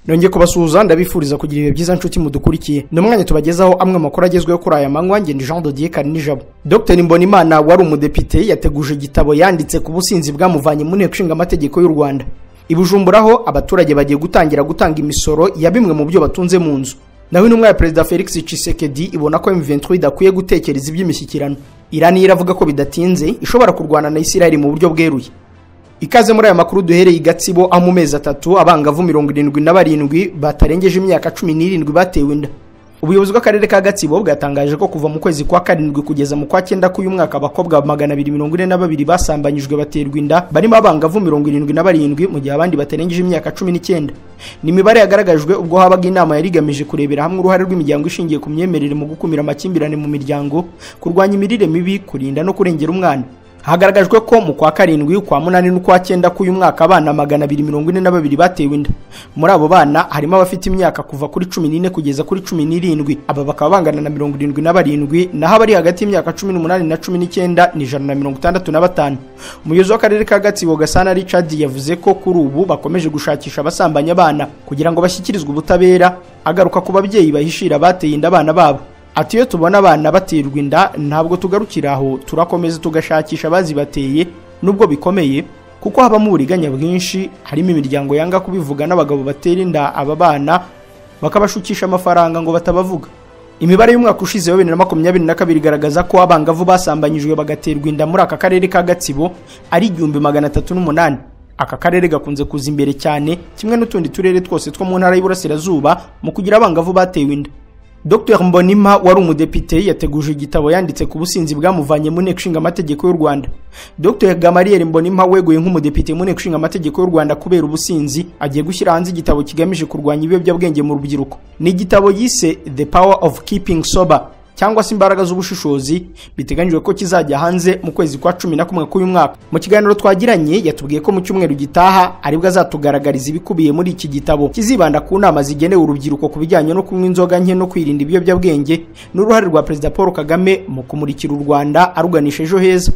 nongeye kubasuhuza ndabifuriza kugira ibihe byiza nshuti mudukurikiye ni umwanya tubagezaho amwe amakuru agezweho kuri aya manywa ngende jean dodier karinijabo dr mbonimana wari umudepite yateguje igitabo yanditse ku businzi bwamuvanye mu nteko ishinga amategeko y'u rwanda i bujumbura ho abaturage bagiye gutangira gutanga imisoro ya bimwe mu byo batunze mu nzu naho intumwa ya perezida felix cisekedi ibona ko m23 idakwiye gutekereza iby'imishyikirano irani iravuga ko bidatinze ishobora kurwana na isirayeli mu buryo bweruye ikaze muri aya makuru duhereye i gatsibo aho mu mezi atatu abangavu mirongo irindwi na barindwi batarengeje imyaka cumi n'irindwi batewe inda ubuyobozi bw'akarere ka gatsibo bwatangaje ko kuva mu kwezi kwa karindwi kugeza mu kwa cyenda k'uyu mwaka abakobwa magana abiri mirongo ine na babiri basambanyijwe baterwa inda barimo abangavu mirongo irindwi na barindwi mu gihe abandi batarengeje imyaka cumi n'icyenda ni imibare yagaragajwe ubwo habaga inama yari igamije kurebera hamwe uruhare rw'imiryango ishingiye ku myemerere mu gukumira amakimbirane mu miryango kurwanya imirire mibi kurinda no kurengera umwana hagaragajwe ko mu kwa karindwi ukwa munani n'ukwa cyenda k'uyu mwaka abana magana abiri mirongo ine na babiri batewe inda muri abo bana harimo abafite imyaka kuva kuri cumi n'ine kugeza kuri cumi n'irindwi aba bakaba bangana na mirongo irindwi na barindwi naho abari hagati y'imyaka cumi n'umunani na cumi n'icyenda ni ijana na mirongo itandatu na batanu umuyobozi w'akarere ka gatsibo gasana richard yavuze ko kuri ubu bakomeje gushakisha abasambanya abana kugira ngo bashyikirizwe ubutabera agaruka ku babyeyi bahishira abateye inda abana babo ati iyo tubona abana baterwa inda ntabwo tugarukira aho turakomeza tugashakisha abazibateye nubwo bikomeye kuko habamo uburiganya bwinshi harimo imiryango yanga kubivuga n'abagabo batera inda aba bana bakabashukisha amafaranga ngo batabavuga imibare y'umwaka ushize wa bibiri na makumyabiri na kabiri igaragaza ko abangavu basambanyijwe bagaterwa inda muri aka karere ka gatsibo ari igihumbi magana atatu n'umunani aka karere gakunze kuza imbere cyane kimwe n'utundi turere twose two mu ntara y'Iburasirazuba mu kugira abangavu batewe inda Dr Mbonima wari umudepite yateguje igitabo yanditse ku businzi bwamuvanye mu nteko ishinga amategeko y'u Rwanda. Dr Gamariel Mbonima weguye nk'umudepite mu nteko ishinga amategeko y'u Rwanda kubera ubusinzi agiye gushyira hanze igitabo kigamije kurwanya ibiyobyabwenge mu rubyiruko. Ni igitabo yise The Power of Keeping Sober cyangwa se imbaraga z'ubushishozi biteganyijwe ko kizajya hanze mu kwezi kwa cumi na kumwe k'uyu mwaka mu kiganiro twagiranye yatubwiye ko mu cyumweru gitaha aribwo azatugaragariza ibikubiye muri iki gitabo kizibanda ku nama zigenewe urubyiruko ku bijyanye no kunywa inzoga nke no kwirinda ibiyobyabwenge n'uruhare rwa perezida paul kagame mu kumurikira u rwanda aruganisha ejo heza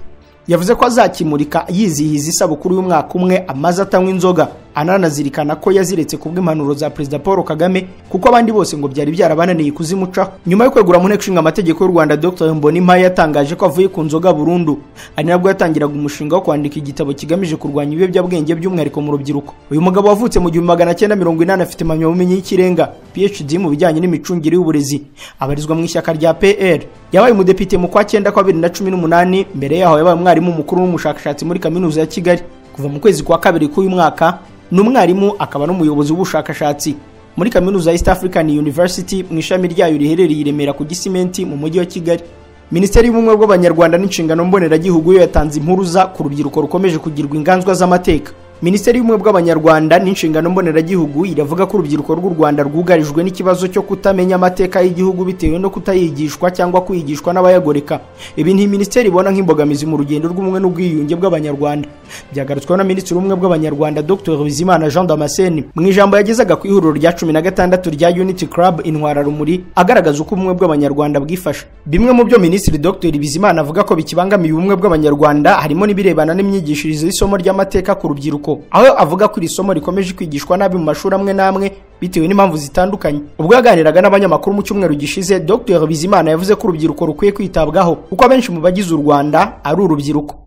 yavuze ko azakimurika yizihiza isabukuru y'umwaka umwe amaze atanywa inzoga ananazirikana ko yaziretse ku bw'impanuro za perezida paul kagame kuko abandi bose ngo byari byarabananiye kuzimucaho nyuma yo kwegura mu nteko ishinga amategeko y'u rwanda dr mbonimpa yatangaje ko avuye ku nzoga burundu ari nabwo yatangiraga umushinga wo kwandika igitabo kigamije kurwanya ibiyobyabwenge by'umwihariko mu rubyiruko uyu mugabo wavutse mu gihumbi magana cyenda mirongo inani afite impamyabumenyi y'ikirenga phd mu bijyanye n'imicungire y'uburezi abarizwa mu ishyaka rya pr yabaye umudepite mu kwa cyenda kwa bibiri na cumi n'umunani mbere yaho yabaye umwarimu mukuru w'umushakashatsi muri kaminuza ya kigali kuva mu kwezi kwa kabiri k'uyu mwaka ni umwarimu akaba n'umuyobozi w'ubushakashatsi muri kaminuza ya east african university mu ishami ryayo riherereye i remera ku gisimenti mu mujyi wa kigali minisiteri y'ubumwe bw'abanyarwanda n'inshingano mboneragihugu yo yatanze impuruza ku rubyiruko rukomeje kugirwa inganzwa z'amateka minisiteri y'ubumwe bw'abanyarwanda n'inshingano mboneragihugu iravuga ko urubyiruko rw'u rwanda rwugarijwe n'ikibazo cyo kutamenya amateka y'igihugu bitewe no kutayigishwa cyangwa kwigishwa n'abayagoreka ibi ni minisiteri ibona nk'imbogamizi mu rugendo rw'ubumwe n'ubwiyunge bw'abanyarwanda byagarutsweho na minisitiri w'ubumwe bw'abanyarwanda dr bizimana jean damascene mu ijambo yagezaga ku ihuriro rya cumi na gatandatu rya unity club intwararumuri agaragaza uko ubumwe bw'abanyarwanda bwifashe bimwe mu byo minisitiri dr bizimana avuga ko bikibangamiye ubumwe bw'abanyarwanda harimo n'ibirebana n'imyigishirize y'isomo ry'amateka ku rubyiruko aho avuga ko iri somo rikomeje kwigishwa nabi mu mashuri amwe n'amwe bitewe n'impamvu zitandukanye ubwo yaganiraga n'abanyamakuru mu cyumweru gishize dr bizimana yavuze ko urubyiruko rukwiye kwitabwaho kuko abenshi mu bagize u rwanda ari urubyiruko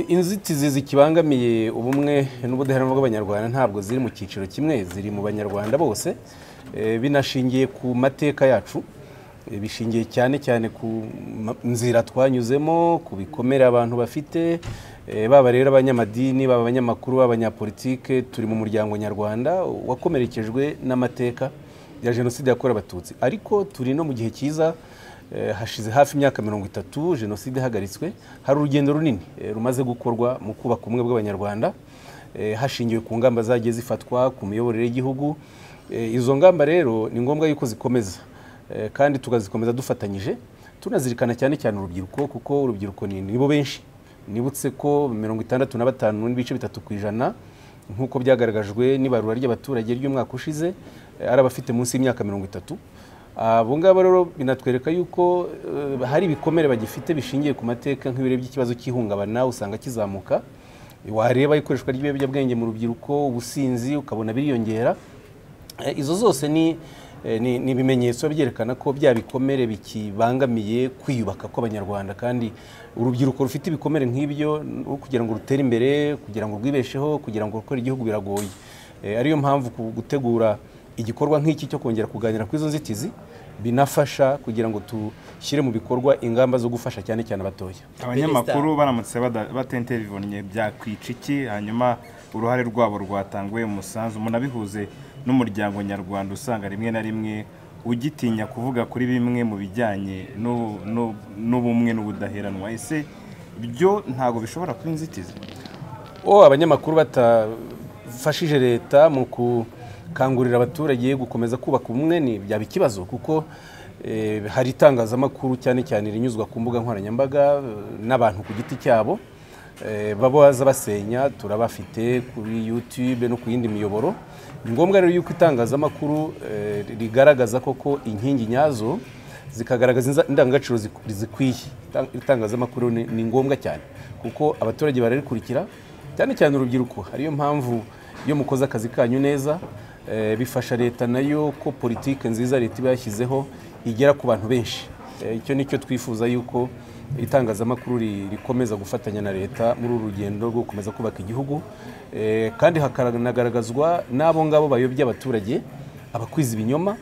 inzitizi zikibangamiye ubumwe n'ubudaheranwa bw'abanyarwanda ntabwo ziri mu cyiciro kimwe ziri mu banyarwanda bose binashingiye ku mateka yacu bishingiye cyane cyane ku nzira twanyuzemo ku bikomere abantu bafite baba rero abanyamadini baba abanyamakuru b'abanyapolitike turi mu muryango nyarwanda wakomerekejwe n'amateka ya jenoside yakorewe abatutsi ariko turi no mu gihe cyiza hashize hafi imyaka mirongo itatu jenoside ihagaritswe hari urugendo runini rumaze gukorwa mu kubaka ubumwe bw'abanyarwanda hashingiwe ku ngamba zagiye zifatwa ku miyoborere y'igihugu izo ngamba rero ni ngombwa yuko zikomeza kandi tukazikomeza dufatanyije tunazirikana cyane cyane urubyiruko kuko urubyiruko nibo benshi nibutse ko mirongo itandatu na batanu n'ibice bitatu ku ijana nk'uko byagaragajwe n'ibarura ry'abaturage ry'umwaka ushize ari abafite munsi y'imyaka mirongo itatu abo ngabo rero binatwereka yuko hari ibikomere bagifite bishingiye ku mateka nk'ibiro by'ikibazo cy'ihungabana usanga kizamuka wareba ikoreshwa ry'ibiyobyabwenge mu rubyiruko ubusinzi ukabona biriyongera Eh, izo zose ni eh, ni ni ibimenyetso byerekana ko bya bikomere bikibangamiye kwiyubaka kw'abanyarwanda kandi urubyiruko rufite ibikomere nk'ibyo n- kugira ngo rutere imbere kugira ngo rwibesheho kugira ngo rukore igihugu biragoye Eh, ariyo mpamvu ku- gutegura igikorwa nk'iki cyo kongera kuganira kuri izo nzitizi binafasha kugira ngo dushyire mu bikorwa ingamba zo gufasha cyane cyane abatoya abanyamakuru baramutse bada- batenterivonye byakwica iki hanyuma uruhare rwabo rwatanguye mu musanzu munabihuze n'umuryango nyarwanda usanga rimwe na rimwe ugitinya kuvuga kuri bimwe mu bijyanye n'ubu- n'ubu- n'ubumwe n'ubudaheranwa ese byo ntabwo bishobora kuba inzitizi o abanyamakuru batafashije leta mu gukangurira abaturage gukomeza kubaka ubumwe ni byaba ikibazo kuko eh, hari itangazamakuru cyane cyane rinyuzwa ku mbuga nkoranyambaga eh, n'abantu ku giti cyabo eh, baba baza basenya turabafite kuri youtube no ku yindi miyoboro ni ngombwa rero yuko itangazamakuru eh, rigaragaza koko inkingi nyazo zikagaragaza inza- indangagaciro ziku- zikwiye Itan- itangazamakuru ni ni ngombwa cyane kuko abaturage bararikurikira cyane cyane urubyiruko ariyo mpamvu iyo mukoze akazi kanyu neza eh, bifasha leta nayo ko politiki nziza leta iba yashyizeho igera ku bantu benshi Eh, icyo ni cyo twifuza yuko itangazamakuru ri- rikomeza gufatanya na leta muri uru rugendo rwo gukomeza kubaka igihugu Eh, kandi hakanagaragazwa n'abo ngabo bayobya abaturage abakwiza ibinyoma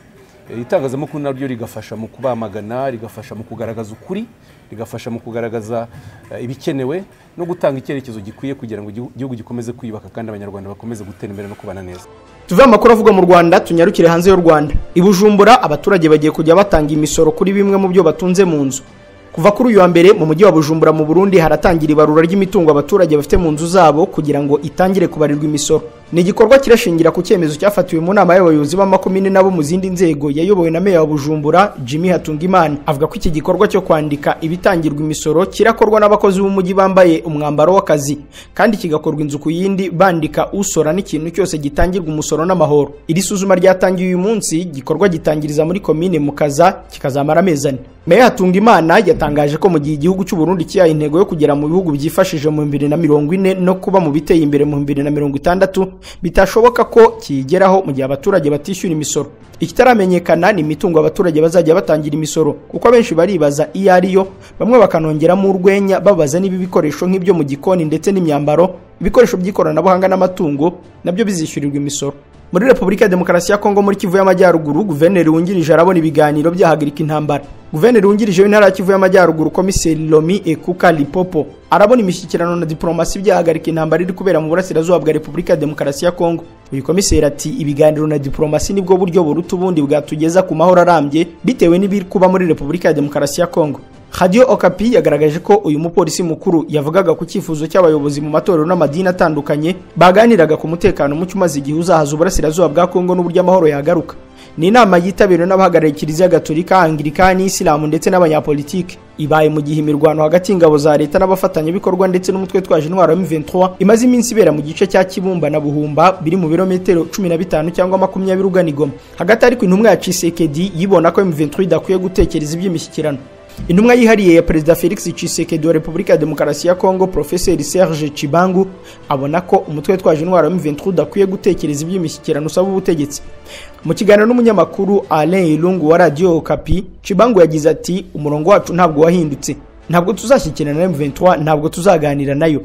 Eh, itangazamakuru naryo rigafasha mu kubamagana rigafasha mu kugaragaza ukuri rigafasha mu kugaragaza eh, ibikenewe no gutanga icyerekezo gikwiye kugira ngo igihu- igihugu gikomeze kwiyubaka kandi abanyarwanda bakomeze gutera imbere no kubana neza tuve amakuru avugwa mu rwanda tunyarukire hanze y'u rwanda i bujumbura abaturage bagiye kujya batanga imisoro kuri bimwe mu byo batunze mu nzu kuva kuri uyu wa mbere mu mujyi wa bujumbura mu burundi haratangira ibarura ry'imitungo abaturage bafite mu nzu zabo kugira ngo itangire kubarirwa imisoro ni igikorwa kirashingira ku cyemezo cyafatiwe mu nama y'abayobozi b'amakomine n'abo mu zindi nzego yayobowe na meya wa bujumbura jimmy hatungimana avuga ko iki gikorwa cyo kwandika ibitangirwa imisoro kirakorwa n'abakozi b'umujyi bambaye umwambaro w'akazi kandi kigakorwa inzu ku yindi bandika usora n'ikintu cyose gitangirwa umusoro n'amahoro iri suzuma ryatangiye uyu munsi gikorwa gitangiriza muri komine mukaza kikazamara amezi ane meya hatungimana yatangaje ko mu gihe igihugu cy'u burundi cyihaye intego yo kugera mu bihugu byifashije mu bibiri na mirongo ine no kuba mu biteye imbere mu bibiri na mirongo itandatu bitashoboka ko kiyigeraho mu gihe abaturage batishyura imisoro ikitaramenyekana ni imitungo abaturage bazajya batangira imisoro kuko abenshi baribaza iyo ari yo bamwe bakanongeramo urwenya babaza niba ibikoresho nk'ibyo mu gikoni ndetse n'imyambaro ibikoresho by'ikoranabuhanga n'amatungo nabyo bizishyurirwa imisoro muri repubulika ya demokarasi ya kongo muri kivu y'amajyaruguru guverineri wungirije arabona ibiganiro byahagarika intambara guverineri wungirije w'intara ya kivu y'amajyaruguru komiseri lomi ekuka lipopo arabona imishyikirano na diporomasi byahagarika intambara iri kubera mu burasirazuba bwa repubulika ya demokarasi ya kongo uyu komiseri ati ibiganiro na diporomasi nibwo buryo buruta ubundi bwatugeza ku mahoro arambye bitewe n'ibiri kuba muri repubulika ya demokarasi ya kongo Radio Okapi yagaragaje ko uyu mupolisi mukuru yavugaga ku cyifuzo cy'abayobozi mu matorero n'amadini atandukanye baganiraga ku mutekano muke umaze igihe uzahaza uburasirazuba bwa Kongo n'uburyo amahoro yagaruka. Ni inama yitabiriwe n'abahagarariye Kiliziya Gatolika, Anglikani, Isilamu ndetse n'abanyapolitiki. Ibaye mu gihe imirwano hagati y'ingabo za leta n'abafatanyabikorwa ndetse n'umutwe twaje intwaro M23 imaze iminsi ibera mu gice cya Kibumba na Buhumba biri mu birometero 15 cyangwa makumyabiri ugana i Goma. Hagati ariko intumwa ya Tshisekedi yibona ko M23 idakwiye gutekereza iby'imishyikirano. intumwa yihariye ya perezida felix tshisekedi wa repubulika ya demokarasi ya kongo profeseri serge cibangu abona ko umutwe witwaje intwaro wa m23 udakwiye gutekereza iby'imishyikirano usaba ubutegetsi mu kiganiro n'umunyamakuru alain irungu wa radiyo kapi cibangu yagize ati umurongo wacu ntabwo wahindutse ntabwo tuzashyikirana na M23 ntabwo tuzaganira nayo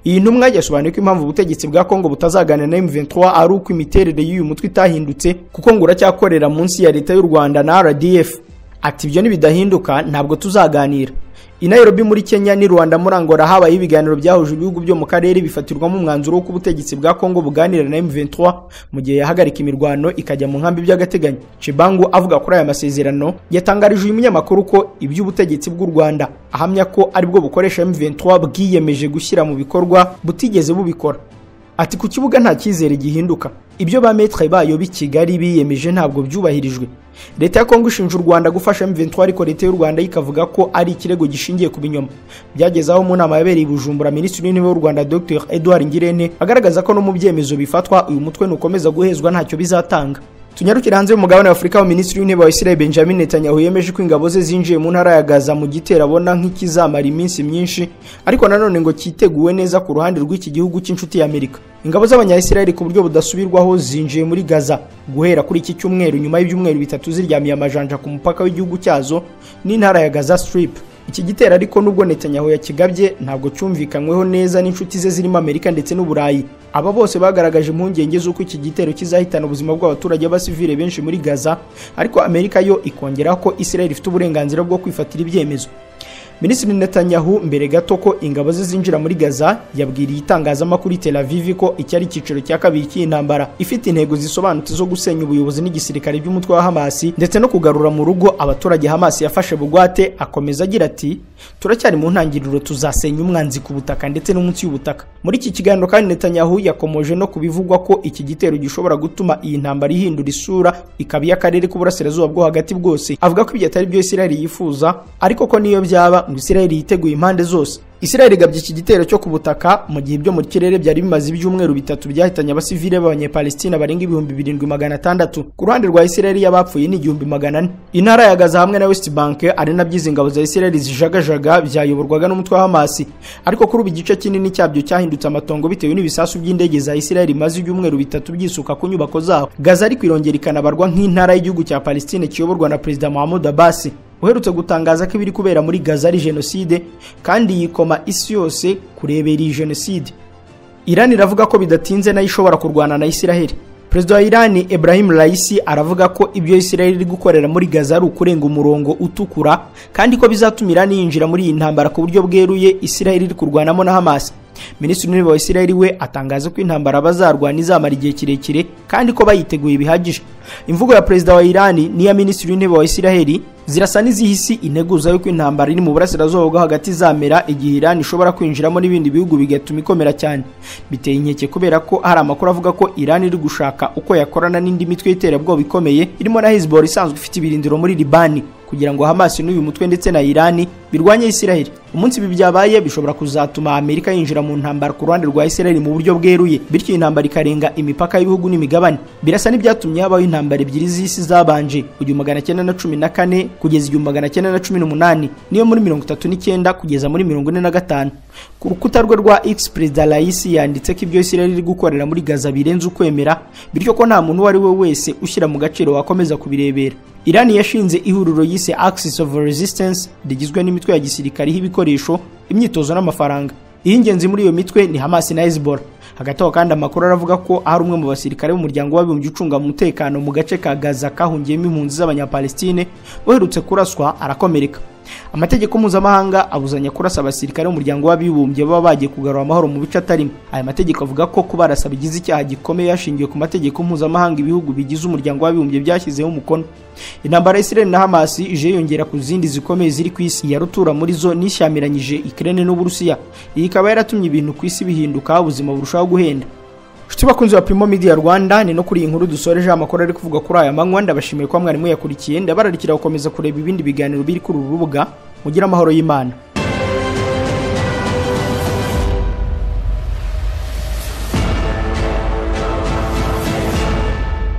iyi ntumwa yasobanuye ko impamvu ubutegetsi bwa Kongo butazaganira na M23 ari uko imiterere y'uyu mutwe itahindutse kuko ngo uracyakorera munsi ya leta y'u Rwanda na RDF ati ibyo nibidahinduka ntabwo tuzaganira i Nairobi muri Kenya ni Rwanda muri Angola habaye ibiganiro byahuje ibihugu byo mu karere bifatirwamo umwanzuro w'uko ubutegetsi bwa Kongo buganira na M23 mu gihe yahagarika imirwano ikajya mu nkambi by'agateganyo Chibangu avuga kuri aya masezerano yatangarije uyu munyamakuru ko iby'ubutegetsi bw'u Rwanda ahamya ko aribwo bukoresha M23 bwiyemeje gushyira mu bikorwa butigeze bubikora ati ku kibuga nta cyizere gihinduka ibyo ba metre bayo b'i kigali biyemeje ntabwo byubahirijwe leta ya kongo ishinja u rwanda gufasha m23 ariko leta y'u rwanda ikavuga ko ari ikirego gishingiye ku binyoma byageze aho mu nama yabereye i bujumbura minisitiri w'intebe w'u rwanda dr edouard ngirente agaragaza ko no mu byemezo bifatwa uyu mutwe nukomeza guhezwa ntacyo bizatanga tunyarukire hanze y'umugabane wa afurika aho minisitiri w'intebe wa israel benjamin netanyahu yemeje ko ingabo ze zinjiye mu ntara ya gaza mu gitero abona nk'ikizamara iminsi myinshi ariko nanone ngo cyiteguwe neza ku ruhande rw'iki gihugu cy'inshuti y'amerika ingabo z'abanyayisiraheli ku buryo budasubirwaho zinjiye muri gaza guhera kuri iki cyumweru nyuma y'ibyumweru bitatu ziryamiye amajanja ku mupaka w'igihugu cyazo n'intara ya gaza strip iki gitero ariko nubwo netanyahu yakigabye ntabwo cyumvikanyweho neza n'inshuti ze zirimo amerika ndetse n'uburayi aba bose bagaragaje impungenge z'uko iki gitero kizahitana ubuzima bw'abaturage b'abasivile benshi muri gaza ariko amerika yo ikongeraho ko israel ifite uburenganzira bwo kwifatira ibyemezo minisitiri netanyahu mbere gato ko ingabo ze zinjira muri gaza yabwiriye itangazamakuru Tel Aviv ko iki ari icyiciro cya kabiri cy'intambara ifite intego zisobanutse zo gusenya ubuyobozi n'igisirikare by'umutwe wa hamasi ndetse no kugarura mu rugo abaturage hamasi yafashe bugwate akomeza agira ati turacyari mu ntangiriro tuzasenya umwanzi ku butaka ndetse no munsi y'ubutaka muri iki kiganiro kandi netanyahu yakomoje no kubivugwa ko iki gitero gishobora gutuma iyi ntambara ihindura isura ikaba iy'akarere k'uburasirazuba bwo hagati bwose avuga ko ibyo atari byo isiraheli yifuza ariko ko n'iyo byaba ngo isiraheli yiteguye impande zose isiraheli igabye iki gitero cyo ku butaka mu gihe ibyo mu kirere byari bimaze ibyumweru bitatu byahitanye abasivile b'abanyepalestina barenga ibihumbi birindwi magana atandatu ku ruhande rwa isiraheli y'abapfuye ni igihumbi magana ane intara ya gaza hamwe na west bank ari nabyo izi ngabo za isiraheli zijagajaga byayoborwaga n'umutwe wa hamasi ariko kuri ubu igice kinini cyabyo cyahindutse amatongo bitewe n'ibisasu by'indege za isiraheli bimaze ibyumweru bitatu byisuka ku nyubako zabo gaza ariko irongera ikanabarwa nk'intara y'igihugu cya palestine kiyoborwa na perezida mahamud abasi uherutse gutangaza ko ibiri kubera muri gaza ari jenoside kandi yikoma isi yose kurebera iyi jenoside irani iravuga ko bidatinze nayo ishobora kurwana na isiraheli perezida wa irani Ibrahim Raisi aravuga ko ibyo isiraheli iri gukorera muri gaza ari ukurenga umurongo utukura kandi ko bizatuma irani yinjira muri iyi ntambara ku buryo bweruye isiraheli iri kurwanamo na hamasi minisitiri w'intebe wa isiraheli we atangaza ko intambara bazarwana izamara igihe kirekire kandi ko bayiteguye bihagije imvugo ya perezida wa irani n'iya minisitiri w'intebe wa isiraheli zirasa n'izihisi integuza yuko intambara iri mu burasirazuba bwo hagati izamera igihe irani ishobora kwinjiramo n'ibindi bihugu bigatuma ikomera cyane biteye inkeke kubera ko hari amakuru avuga ko irani iri gushaka uko yakorana n'indi mitwe y'iterabwoba ikomeye irimo na hezbollah isanzwe ifite ibirindiro muri libani kugira ngo hamasi n'uyu mutwe ndetse na irani birwanye isiraheli umunsi ibi byabaye bishobora kuzatuma amerika yinjira mu ntambara ku ruhande rwa isiraheli mu buryo bweruye bityo iyi ntambara ikarenga imipaka y'ibihugu n'imigabane birasa n'ibyatumye habaho intambara ebyiri z'isi zabanje igihumbi magana cyenda na cumi na kane kugeza igihumbi magana cyenda na cumi n'umunani niyo muri mirongo itatu n'icyenda kugeza muri mirongo ine na gatanu ku rukuta rwe rwa x perezida layisi yanditse ko ibyo isiraheli iri gukorera muri gaza birenze ukwemera bityo ko nta muntu uwo ari we wese ushyira mu gaciro wakomeza kubirebera irani yashinze ihuriro yise axis of resistance rigizwe n'imitwe ya gisirikari y'ibikoresho imyitozo n'amafaranga iy'ingenzi muri iyo mitwe ni hamasi na hezbollah hagati aho kandi amakuru aravuga ko hari umwe mu basirikare b'umuryango w'abibumbye ucunga umutekano mu gace ka gaza kahungiyemo impunzi z'abanyapalestine uherutse kuraswa arakomereka amategeko mpuzamahanga abuzanya kurasa abasirikare b'umuryango w'abibumbye baba bagiye kugarura amahoro mu bice atarimo aya mategeko avuga ko kubarasa bigize icyaha gikomeye hashingiwe ku mategeko mpuzamahanga ibihugu bigize umuryango w'abibumbye byashyizeho umukono intambara ya isiraheli na hamasi ije yiyongera ku zindi zikomeye ziri ku isi iya rutura muri zo n'ishyamiranyije ikirere n'uburusiya iyi ikaba yaratumye ibintu ku isi bihinduka ubuzima burushaho guhenda inshuti bakunzi ba Primo Media Rwanda ni no kuri iyi nkuru dusoreje amakuru ari kuvuga kuri aya manywa ndabashimiye ko mwarimu yakurikiye ndabararikira gukomeza kureba ibindi biganiro biri kuri uru rubuga mugire amahoro y'Imana